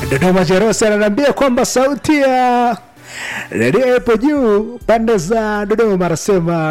Dodoma Jerosi ananiambia kwamba sauti ya redio ipo juu pande za Dodoma, anasema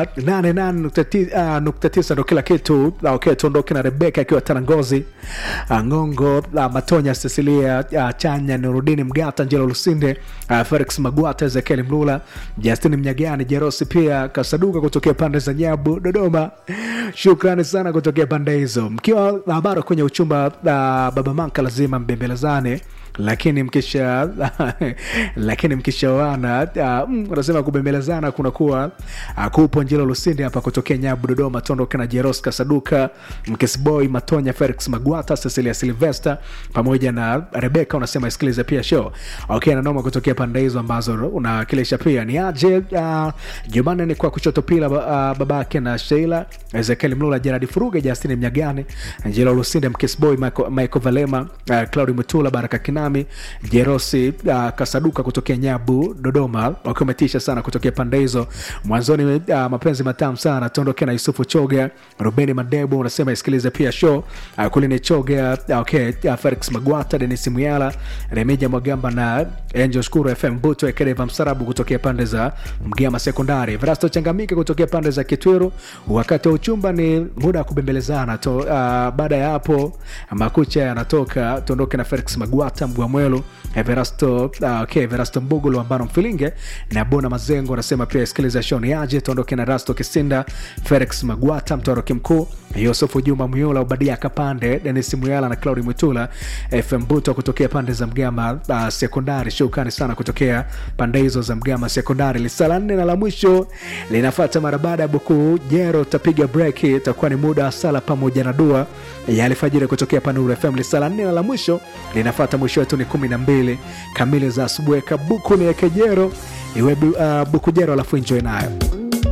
88.9 ndo kila kitu. Okay, tuondoke na Rebeka akiwa Tanangozi, ah, Ngongo, ah, Matonya, Cecilia ah, Chanya, Nurudini Mgata, Njelo Lusinde, ah, Felix Magwata, Ezekiel Mlula, Justin Mnyagani, Jerosi pia Kasaduka kutokea pande za Nyabu, Dodoma. Shukrani sana kutokea pande hizo, mkiwa ah, bado kwenye uchumba ah, baba manka lazima mbembelezane lakini mkisha lakini mkishaoana uh, mm, unasema kubembelezana kunakuwa uh, kupo njelo lusindi hapa kutokea nyabu dodoma tondoka na jeros kasaduka mkisboy matonya felix magwata cecilia silvester pamoja na rebeka unasema isikilize pia show okay nanoma kutokea pande hizo ambazo unawakilisha pia ni aje uh, jumanne ni kwa kushoto pila uh, babake na sheila ezekiel mlula jeradi furuge justini mnyagane njelo lusinde mkisboy michael, michael valema uh, claudi mutula baraka kinami jerosi uh, kasaduka kutokea nyabu dodoma wakiwa umetisha sana kutokea pande hizo mwanzoni uh, mapenzi matamu sana tuondoke na yusufu choga rubeni madebu unasema isikilize pia show uh, kulini choga uh, okay, uh, felix magwata denis muyala remija mwagamba na angel shukuru fm buto ekedeva msarabu kutokea pande za mgama sekondari vrasto changamike kutokea pande za kitwiru wakati wa uchumba ni muda wa kubembelezana to, uh, baada ya hapo makucha yanatoka tuondoke na felix magwata mgwamwelu everasto uh, okay, everasto mbugulu ambano mfilinge na bona mazengo anasema pia isikiliza shoni aje tuondoke na rasto kisinda felix magwata mtoroki mkuu yusufu juma muyula ubadia kapande denis muyala na claudi mwitula fm buto kutokea pande za mgama uh, sekondari shukrani sana kutokea pande hizo za mgama sekondari lisa la nne na la mwisho linafata mara baada ya buku jero tapiga break itakuwa ni muda wa sala pamoja na dua ya alfajiri kutokea panuru fm lisa la nne na la mwisho linafata mwisho wetu ni kumi na mbili kamili za asubuhi kabuku ni ekejero iwe uh, bukujero alafu enjoy nayo